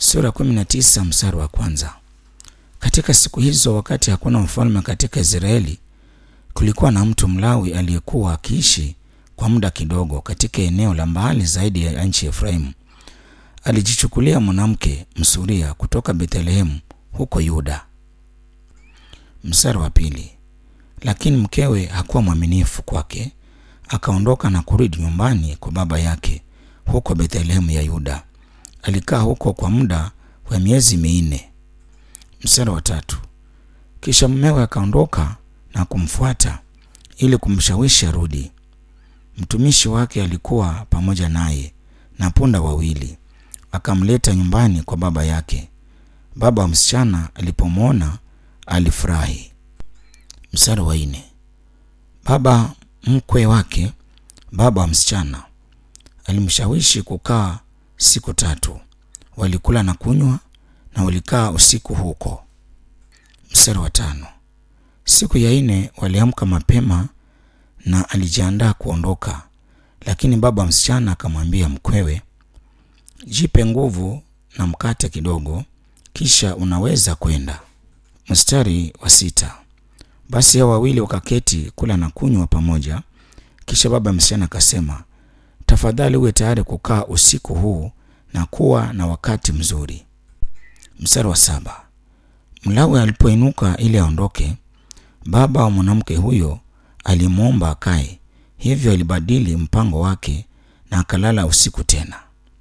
Sura 19 mstari wa kwanza. Katika siku hizo, wakati hakuna mfalme katika Israeli, kulikuwa na mtu Mlawi aliyekuwa akiishi kwa muda kidogo katika eneo la mbali zaidi ya nchi ya Efraimu. Alijichukulia mwanamke Msuria kutoka Bethlehemu huko Yuda. Mstari wa pili. Lakini mkewe hakuwa mwaminifu kwake, akaondoka na kurudi nyumbani kwa baba yake huko Bethlehemu ya Yuda. Alikaa huko kwa muda wa miezi minne. Mstari wa tatu. Kisha mumewe akaondoka na kumfuata ili kumshawishi arudi. Mtumishi wake alikuwa pamoja naye na punda wawili, akamleta nyumbani kwa baba yake. Baba wa msichana alipomwona alifurahi. Mstari wa nne. Baba mkwe wake, baba wa msichana, alimshawishi kukaa siku tatu. Walikula na kunywa na walikaa usiku huko. Mstari wa tano. Siku ya nne waliamka mapema na alijiandaa kuondoka, lakini baba wa msichana akamwambia mkwewe, jipe nguvu na mkate kidogo, kisha unaweza kwenda. Mstari wa sita. Basi hao wawili wakaketi kula na kunywa pamoja. Kisha baba msichana akasema, tafadhali uwe tayari kukaa usiku huu na kuwa na wakati mzuri. Mstari wa saba. Mlawi alipoinuka ili aondoke, baba wa mwanamke huyo alimwomba akae, hivyo alibadili mpango wake na akalala usiku tena.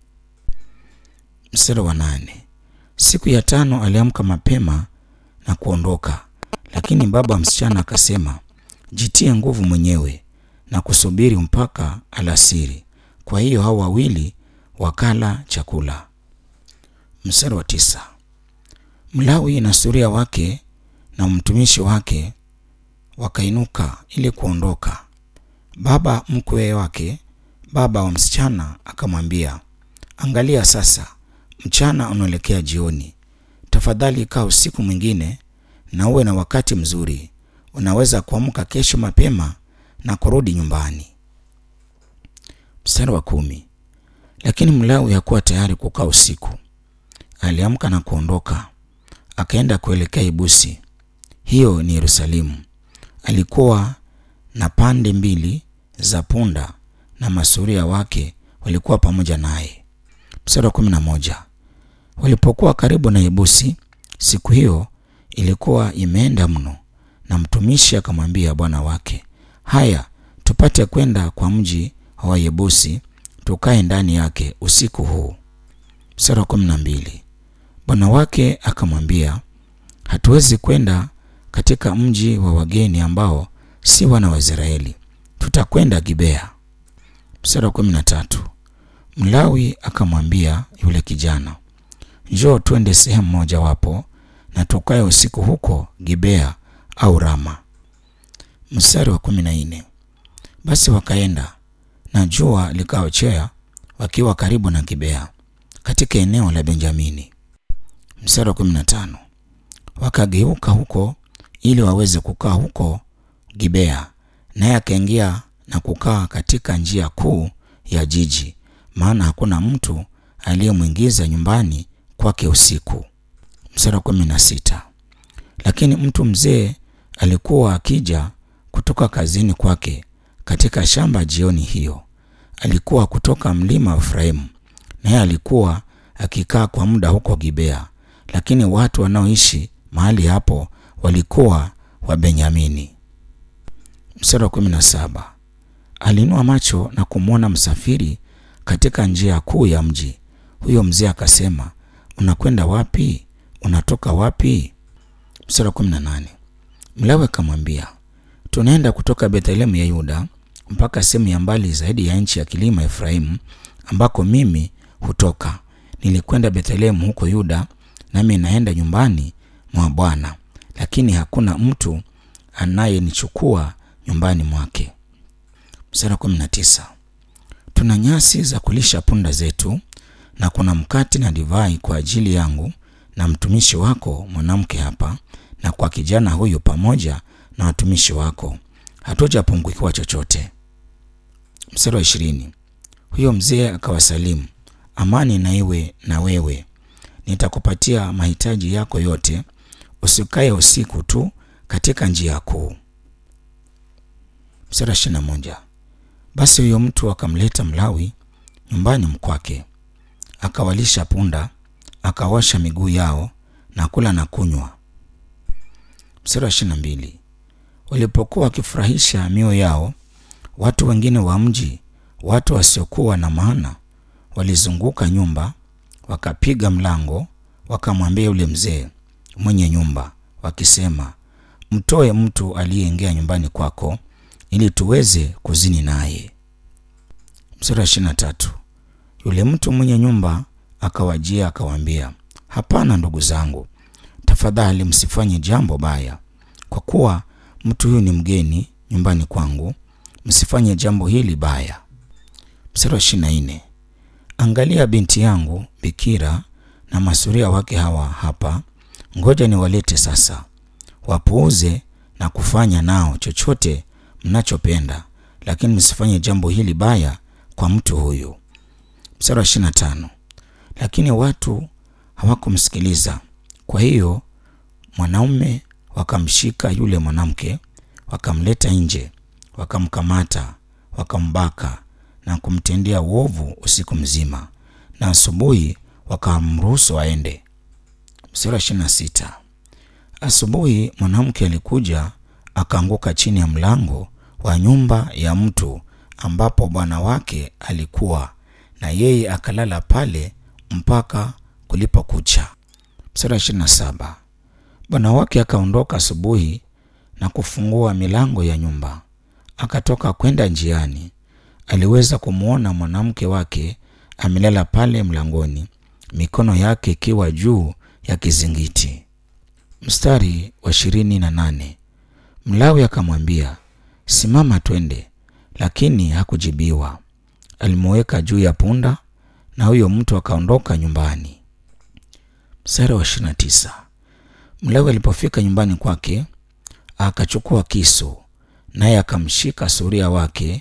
Mstari wa nane. Siku ya tano aliamka mapema na kuondoka, lakini baba wa msichana akasema, jitie nguvu mwenyewe na kusubiri mpaka alasiri. Kwa hiyo hao wawili wakala chakula. Mstari wa tisa. Mlawi na suria wake na mtumishi wake wakainuka ili kuondoka. Baba mkwe wake, baba wa msichana, akamwambia, angalia sasa, mchana unaelekea jioni. Tafadhali kaa usiku mwingine na uwe na wakati mzuri. Unaweza kuamka kesho mapema na kurudi nyumbani. Mstari wa kumi. Lakini Mlawi hakuwa tayari kukaa usiku. Aliamka na kuondoka, akaenda kuelekea Ibusi, hiyo ni Yerusalemu. Alikuwa na pande mbili za punda na masuria wake walikuwa pamoja naye. Mstari wa kumi na moja. Walipokuwa karibu na Yebusi, siku hiyo ilikuwa imeenda mno, na mtumishi akamwambia bwana wake, haya, tupate kwenda kwa mji wa Yebusi tukae ndani yake usiku huu. Mstari wa kumi na mbili. Bwana wake akamwambia, hatuwezi kwenda katika mji wa wageni ambao si wana wa Israeli, tutakwenda Gibea. Mstari wa kumi na tatu. Mlawi akamwambia yule kijana, njoo twende sehemu moja wapo na tukae usiku huko Gibea au Rama. Mstari wa kumi na nne. Basi wakaenda na jua likaochea wakiwa karibu na Gibea katika eneo la Benjamini. Mstari wa kumi na tano. Wakageuka huko ili waweze kukaa huko Gibea, naye akaingia na kukaa katika njia kuu ya jiji, maana hakuna mtu aliyemwingiza nyumbani kwake usiku. Mstari wa kumi na sita. Lakini mtu mzee alikuwa akija kutoka kazini kwake katika shamba jioni hiyo. Alikuwa kutoka mlima wa Efraimu, naye alikuwa akikaa kwa muda huko Gibea, lakini watu wanaoishi mahali hapo walikuwa wa Benyamini. Mstari wa kumi na saba. Aliinua macho na kumwona msafiri katika njia kuu ya mji. Huyo mzee akasema, unakwenda wapi? Unatoka wapi? Mstari wa kumi na nane. Mlawi akamwambia, tunaenda kutoka Bethlehemu ya Yuda mpaka sehemu ya mbali zaidi ya nchi ya kilima Efraimu, ambako mimi hutoka. Nilikwenda Bethlehemu huko Yuda, nami naenda nyumbani mwa Bwana, lakini hakuna mtu anayenichukua nyumbani mwake. Mstari wa kumi na tisa. Tuna nyasi za kulisha punda zetu na kuna mkate na divai kwa ajili yangu na mtumishi wako mwanamke hapa na kwa kijana huyu pamoja na watumishi wako, hatujapungukiwa chochote. Mstari wa ishirini. Huyo mzee akawasalimu, amani na iwe na wewe. nitakupatia mahitaji yako yote, usikae usiku tu katika njia kuu. Mstari ishirini na moja. Basi huyo mtu akamleta Mlawi nyumbani mkwake, akawalisha punda, akaosha miguu yao na kula na kunywa. Mstari wa ishirini na mbili. Walipokuwa wakifurahisha mioyo yao, watu wengine wa mji, watu wasiokuwa na maana, walizunguka nyumba, wakapiga mlango, wakamwambia yule mzee mwenye nyumba, wakisema, mtoe mtu aliyeingia nyumbani kwako ili tuweze kuzini naye. Mstari wa ishirini na tatu. Yule mtu mwenye nyumba akawajia akawaambia, hapana, ndugu zangu, tafadhali msifanye jambo baya, kwa kuwa mtu huyu ni mgeni nyumbani kwangu, msifanye jambo hili baya. Mstari wa ishirini na nne. Angalia binti yangu bikira na masuria wake hawa hapa, ngoja niwalete sasa, wapuuze na kufanya nao chochote mnachopenda, lakini msifanye jambo hili baya kwa mtu huyu. Mstari wa ishirini na tano. Lakini watu hawakumsikiliza. Kwa hiyo mwanaume wakamshika yule mwanamke, wakamleta nje, wakamkamata, wakambaka na kumtendea uovu usiku mzima, na asubuhi wakamruhusu aende. Mstari wa ishirini na sita. Asubuhi mwanamke alikuja akaanguka chini ya mlango wa nyumba ya mtu ambapo bwana wake alikuwa, na yeye akalala pale mpaka kulipokucha. Mstari wa ishirini na saba. Bwana wake akaondoka asubuhi na kufungua milango ya nyumba, akatoka kwenda njiani. Aliweza kumwona mwanamke wake amelala pale mlangoni, mikono yake ikiwa juu ya kizingiti. Mstari wa ishirini na nane. Mlawi akamwambia, simama twende, lakini hakujibiwa. Alimuweka juu ya punda na huyo mtu akaondoka nyumbani. Mstari wa ishirini na tisa. Mlawi alipofika nyumbani kwake akachukua kisu, naye akamshika suria wake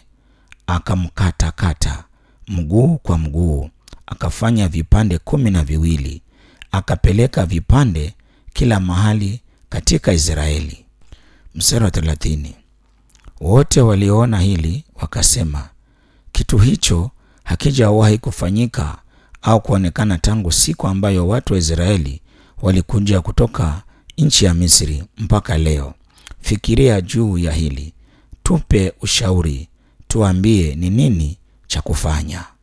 akamkatakata mguu kwa mguu, akafanya vipande kumi na viwili, akapeleka vipande kila mahali katika Israeli. Mstari wa thelathini. Wote walioona hili wakasema, kitu hicho hakijawahi kufanyika au kuonekana tangu siku ambayo watu wa Israeli walikuja kutoka nchi ya Misri mpaka leo. Fikiria juu ya hili, tupe ushauri, tuambie ni nini cha kufanya.